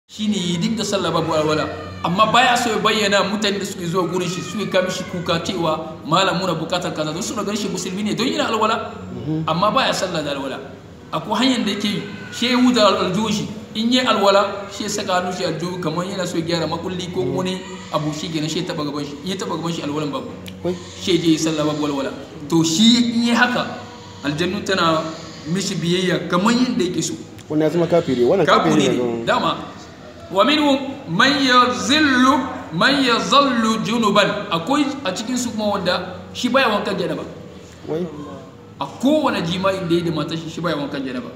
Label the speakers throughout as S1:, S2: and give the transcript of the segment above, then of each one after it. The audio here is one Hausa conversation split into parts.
S1: shine ya dinga sallah babu alwala amma baya so ya bayyana mutane da suke zuwa gurin shi suke kama shi kuka cewa malam muna bukatar kaza don suna ganin shi musulmi ne don yana alwala amma baya sallah da alwala akwai hanyar da yake yi shi ya wuda aljuhu shi in yi alwala shi ya saka hannu shi aljuhu kamar yana so ya gyara makulli ko wani abu shi gina shi ya taba gaban shi in ya taba gaban shi alwalan babu shi ya je yi sallah babu alwala to shi in yi haka aljannu tana mishi biyayya kamar yadda yake so
S2: wannan ya zama kafiri wannan
S1: kafiri
S2: kafiri
S1: ne
S2: ne
S1: dama wa minhum man yazillu man yazallu junuban akwai a cikin su kuma wanda shi baya wankan janaba
S2: wai
S1: a kowane jima'in da ya da matar shi shi baya wankan janaba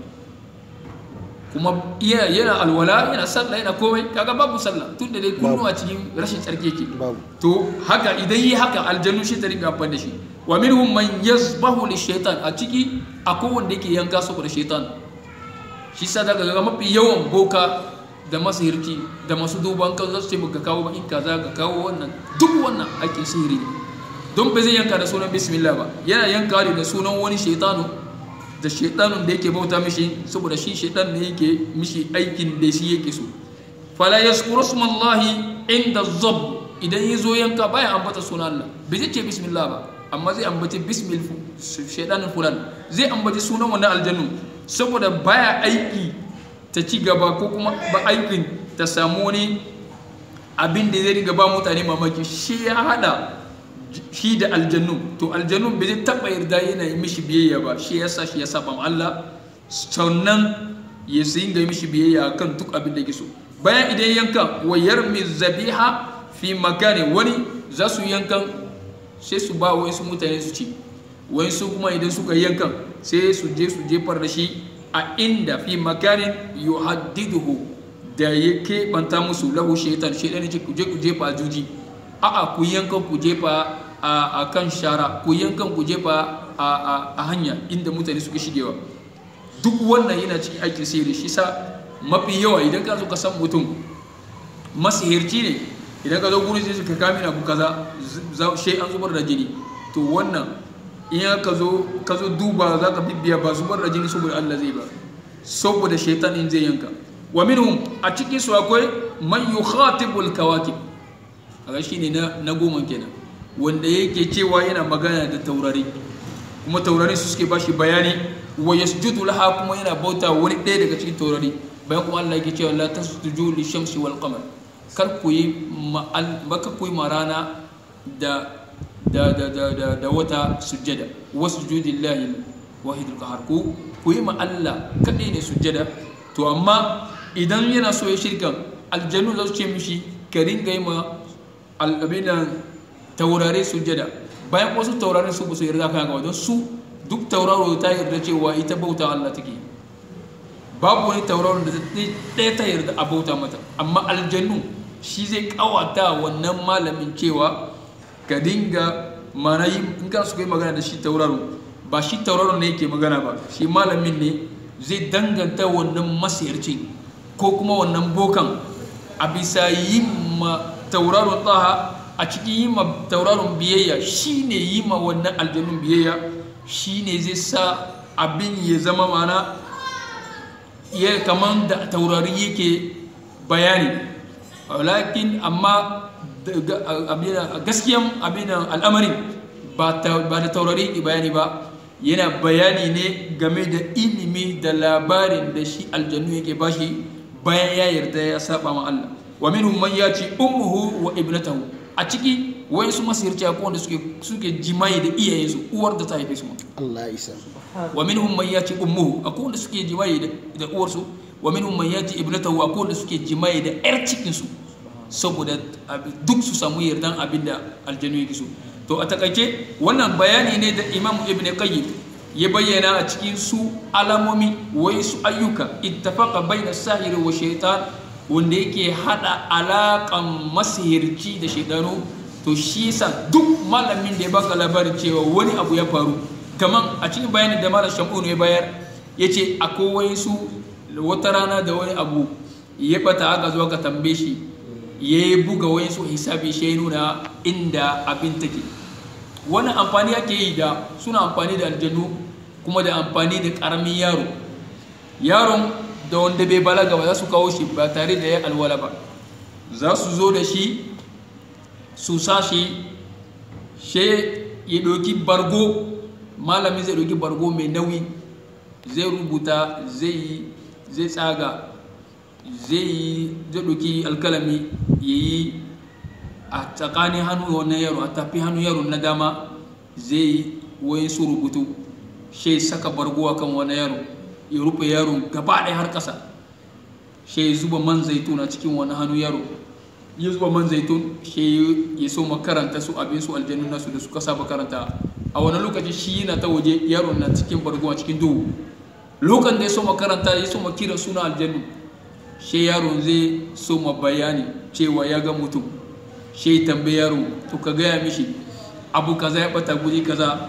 S1: kuma yana yana alwala yana sallah yana komai kaga babu sallah tun da dai kullu a cikin rashin tsarki yake
S2: babu
S1: to haka idan yi haka aljannu shi ta ringa amfani da shi wa minhum man yazbahu li shaitan a ciki akwai wanda yake yanka saboda shaitan shi sa daga ga mafi yawan boka da masihirci da masu duban kan zasu ce ka kawo in kaza ka kawo wannan duk wannan ake sihiri ne don ba zai yanka da sunan bismillah ba yana yanka ne da sunan wani shaitanu da shaitanun da yake bauta mishi saboda shi shaitan ne yake mishi aikin da shi yake so fala yaskuru smallahi inda zab idan ya zo yanka baya ambata sunan Allah bai zai ce bismillah ba amma zai ambaci bismil shaidanin fulan zai ambaci sunan wannan aljannu saboda baya aiki ta ci gaba ko kuma ba aikin ta samu wani abin da zai riga ba mutane mamaki shi ya hada shi da aljannu to aljannu bai zai taba yarda yana yi mishi biyayya ba shi ya sa shi ya saba ma Allah sannan ya sayi ga mishi biyayya kan duk abin da yake so bayan idan yanka wa yarmi zabiha fi makani wani za su yankan sai su ba wasu mutane su ci wasu kuma idan suka yankan sai su je su jefar da shi a inda fi makanin yuhaddiduhu da ya keɓanta musu lahu shaitan shaitan ce ku je ku jefa a juji a'a ku yankan ku jefa a kan shara ku yankan ku jefa a hanya inda mutane suke shigewa duk wannan yana cikin aikin sirri shi sa mafi yawa idan ka zo ka san mutum masihirci ne idan ka zo gurin sai ka kame abu kaza shi an zubar da jini to wannan in ka zo ka zo duba za ka bibiya ba zubar da jini saboda Allah zai ba saboda shaitan in zai yanka wa minhum a cikin su akwai man yukhatibul kawakib kaga shine na na goma kenan wanda yake cewa yana magana da taurari kuma taurari su suke bashi bayani wa yasjudu laha kuma yana bauta wani ɗaya daga cikin taurari bayan kuma Allah yake cewa la tasjudu li shamsi wal qamar kar ku yi baka ku yi marana da da da da da da wata sujjada wasjudillahi wahidul qahar ku ku yi ma Allah kadai ne sujjada to amma idan yana so ya shirka aljannu za su ce mishi ka ringa yi ma al'abinan taurare sujjada bayan wasu taurare su ba su yarda kan ga don su duk tauraro ta yarda cewa ita bauta Allah take babu wani tauraron da ɗaya ta yarda a bauta mata amma aljannu shi zai kawata wannan malamin cewa ka dinga mana yi in kana su kai magana da shi tauraro ba shi tauraro ne yake magana ba shi malamin ne zai danganta wannan masayarcin ko kuma wannan bokan a bisa yi ma tauraron taha a cikin yi ma tauraron biyayya shi ne yi ma wannan aljanun biyayya shi ne zai sa abin ya zama mana ya kaman da taurari yake bayani lakin amma gaskiyan abin al'amarin ba da taurari bayani ba yana bayani ne game da ilimi da labarin da shi aljannu yake bashi bayan ya yarda ya saba ma Allah wa minhum man yati ummuhu wa ibnatahu a ciki wai su masirci akwai wanda suke suke jima'i da iyayensu uwar da ta haife su
S2: Allah isa
S1: wa minhum man yati ummuhu akwai wanda suke jima'i da uwarsu wa minhum man yati ibnatahu akwai wanda suke jima'i da yar cikin su saboda duk su samu yardan abin da aljanu yake so to a takaice wannan bayani ne da imam ibn qayyim ya bayyana a cikin su alamomi wai su ayyuka ittafaqa baina sahiri wa shaitan wanda yake hada alakan masihirci da shaitanu to shi yasa duk malamin da ya baka labarin cewa wani abu ya faru kaman a cikin bayanin da malam shamunu ya bayar yace akwai su wata rana da wani abu ya bata aka zo ka tambaye shi ya buga wani su hisabi shi ya nuna inda abin take wani amfani ake yi da suna amfani da aljanu kuma da amfani da karamin yaro yaron da wanda bai balaga ba za su kawo shi ba tare da ya alwala ba za su zo da shi su sa shi she ya ɗauki bargo malami zai ɗauki bargo mai nauyi zai rubuta zai yi zai tsaga zai yi zai ɗauki alkalami ya yi a tsakanin hannu wannan yaro a tafi hannu yaro na dama zai yi wayan su rubutu shi saka bargo a kan wani yaro ya rufe yaro gaba ɗaya har ƙasa shi zuba man zaitun a cikin wani hannu yaro ya zuba man zaitun shi ya so makaranta su abin su aljannu nasu da suka saba karanta a wani lokaci shi yana ta waje yaron na cikin bargo a cikin duhu lokacin da ya so makaranta ya so kira suna aljannu shi yaron zai so ma bayani cewa ya ga mutum shi tambayi yaro to ka gaya mishi abu kaza ya bata guri kaza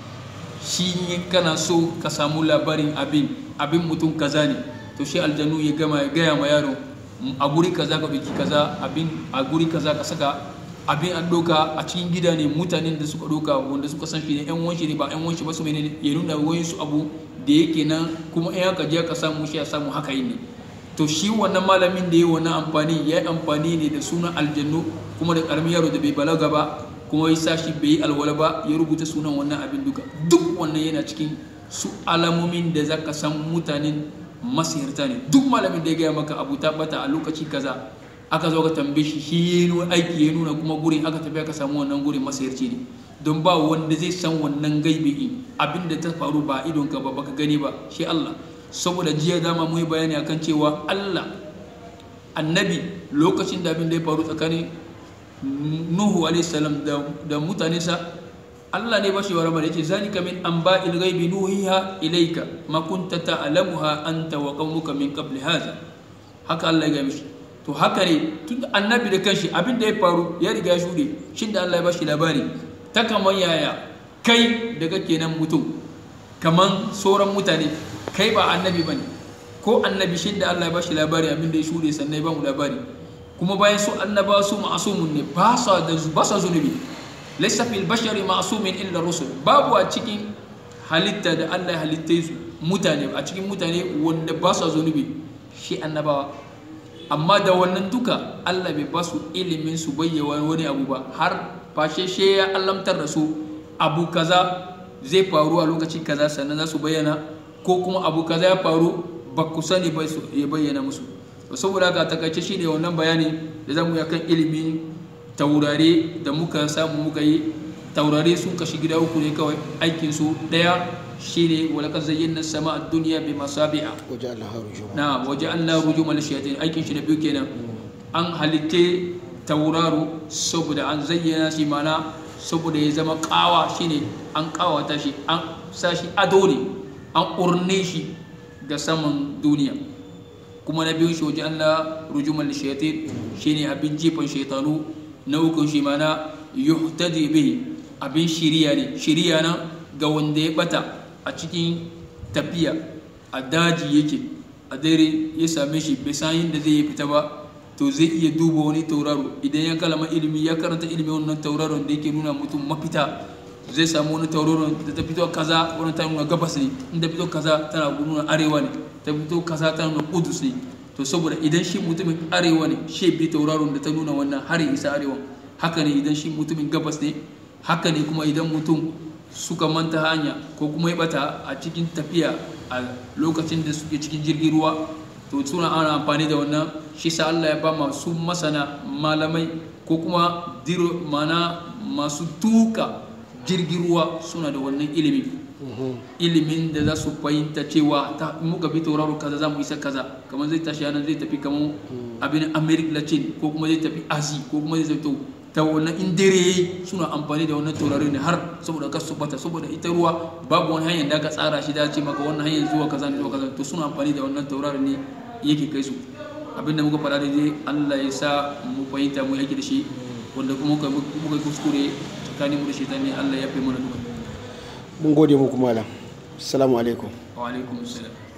S1: shi ne kana so ka samu labarin abin abin mutum kaza ne to shi aljanu ya gama ya gaya ma yaro a guri kaza ka ɗauki kaza abin a guri kaza ka saka abin an ɗauka a cikin gida ne mutanen da suka ɗauka wanda suka san shi ne yan wanshi ne ba yan wanshi ba su menene ya nuna wayin su abu da yake nan kuma in aka je ka samu shi ya samu haka yin ne to shi wannan malamin da ya wannan amfani ya yi amfani ne da sunan aljannu kuma da karamin yaro da bai balaga ba kuma ya sa shi bai yi alwala ba ya rubuta sunan wannan abin duka duk wannan yana cikin su alamomin da za ka san mutanen masihirta ne duk malamin da ya gaya maka abu ta bata a lokaci kaza aka zo ka tambaye shi shi ya nuna aiki ya nuna kuma gurin aka tafi aka samu wannan gurin masihirci ne don ba wanda zai san wannan gaibi abin da ta faru ba idonka ba baka gani ba shi Allah saboda jiya dama mu yi bayani akan cewa Allah annabi lokacin da abin da ya faru tsakanin Nuhu alaihi salam da mutanensa Allah ne bashi wa ramar yace zalika min anba'il ghaibi nuhiha ilayka ma kunta ta'lamuha anta wa qaumuka min qabli hadha haka Allah ya mishi to haka ne tun annabi da kanshi abin da ya faru ya riga shuɗe shin da Allah ya bashi labari ta kaman yaya kai da kake nan mutum kaman sauran mutane kai ba annabi bane ko annabi shi da Allah ya bashi labari abin da ya shuɗe sannan ya ba mu labari kuma bayan su annaba su ma'asumun ne ba sa da ba sa zunubi laysa fil bashari ma'sumin illa rusul babu a cikin halitta da Allah ya halitta su mutane a cikin mutane wanda ba sa zunubi shi annabawa amma da wannan duka Allah bai ba su ilimin su bayyana wani abu ba har fashe she ya allamtar da su abu kaza zai faru a lokaci kaza sannan za su bayyana ko kuma abu kaza ya faru ba ku sani ba ya bayyana musu saboda haka takaice shi ne wannan bayani da zamu yi kan ilimin taurare da muka samu muka yi taurare sun kashi gida uku ne kawai aikin su daya shine wala kan zayyana sama a duniya bi masabi'a
S2: waje Allah rujuma
S1: na waje Allah rujumal shayatin aikin shi na biyu kenan an halitte tauraro saboda an zayyana shi mana saboda ya zama kawa shine an kawata shi an sa shi ado ne an urne shi ga saman duniya kuma na biyun shi waje Allah rujumal shayatin shine abin jifan shaitanu na ukun shi mana yuhtadi bihi abin shiriya ne shiriya nan ga wanda ya bata a cikin tafiya a daji yake a dare ya same shi bai san yadda zai yi fita ba to zai iya duba wani tauraro idan ya kalama ilimi ya karanta ilimi wannan tauraron da yake nuna mutum mafita zai samu wani tauraron da ta fito kaza wani ta nuna gabas ne inda fito kaza tana nuna arewa ne ta fito kaza tana nuna kudus ne to saboda idan shi mutumin arewa ne shi bi tauraron da ta nuna wannan har ya isa arewa haka ne idan shi mutumin gabas ne haka ne kuma idan mutum suka manta hanya ko kuma ya bata a cikin tafiya a lokacin da suke cikin jirgin ruwa to suna ana amfani da wannan shi sa Allah ya ba masu masana malamai ko kuma diro mana masu tuka jirgin ruwa suna da wannan ilimi ilimin da za su fahimta cewa ta muka bi tauraro kaza za mu isa kaza kamar zai tashi yanar zai tafi kamar abin america latin ko kuma zai tafi asi ko kuma zai tafi ta wannan in dare yayi suna amfani da wannan taurari ne har saboda kar su bata saboda ita ruwa babu wani hanyar da aka tsara shi da ce maka wannan hanyar zuwa kaza ne zuwa kaza to suna amfani da wannan taurari ne yake kai su abin da muka faɗa da dai Allah ya sa mu fahimta mu yake da shi wanda kuma muka muka kuskure tsakanin mu da shi ne Allah ya fi mana duka
S2: mun gode muku malam assalamu alaikum
S1: wa alaikum assalam